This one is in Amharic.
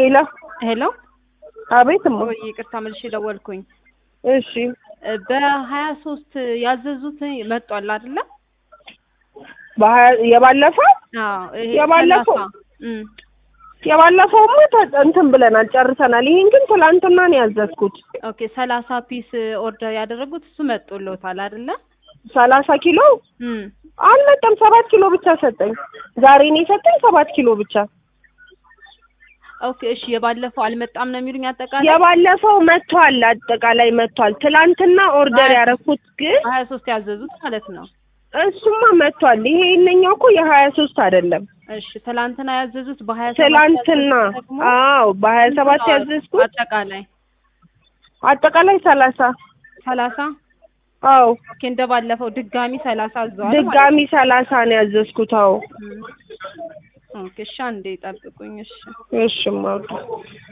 ሄሎ ሄሎ አቤት እማ ወይ ይቅርታ መልሼ ደወልኩኝ። እሺ በሀያ ሶስት ያዘዙት መጧል አይደለ? በሀያ የባለፈው አዎ ይሄ የባለፈው? ሰላሳ እም የባለፈውማ ተ- እንትን ብለናል ጨርሰናል። ይሄን ግን ትላንትና ነው ያዘዝኩት። ኦኬ ሰላሳ ፒስ ኦርደር ያደረጉት እሱ መጦሎታል አይደለ? ሰላሳ ኪሎ እም አልመጣም። ሰባት ኪሎ ብቻ ሰጠኝ። ዛሬ ነው የሰጠኝ ሰባት ኪሎ ብቻ። ኦኬ እሺ የባለፈው አልመጣም ነው የሚሉኝ አጠቃላይ የባለፈው መጥቷል፣ አጠቃላይ መጥቷል። ትላንትና ኦርደር ሀያ ያደረኩት ግን ሀያ ሶስት ያዘዙት ማለት ነው። እሱማ መጥቷል። ይሄ የእነኛው እኮ የሀያ ሶስት አይደለም እሺ ትላንትና ያዘዙት በሀያ ትላንትና። አዎ በሀያ ሰባት ያዘዝኩት አጠቃላይ አጠቃላይ ሰላሳ ሰላሳ አዎ ኦኬ እንደባለፈው ድጋሚ ሰላሳ አዘዋል ማለት ድጋሚ ሰላሳ ነው ያዘዝኩት። አዎ ነው። ኦኬ እሺ አንዴ ጠብቁኝ እሺ እሺ ማውጣ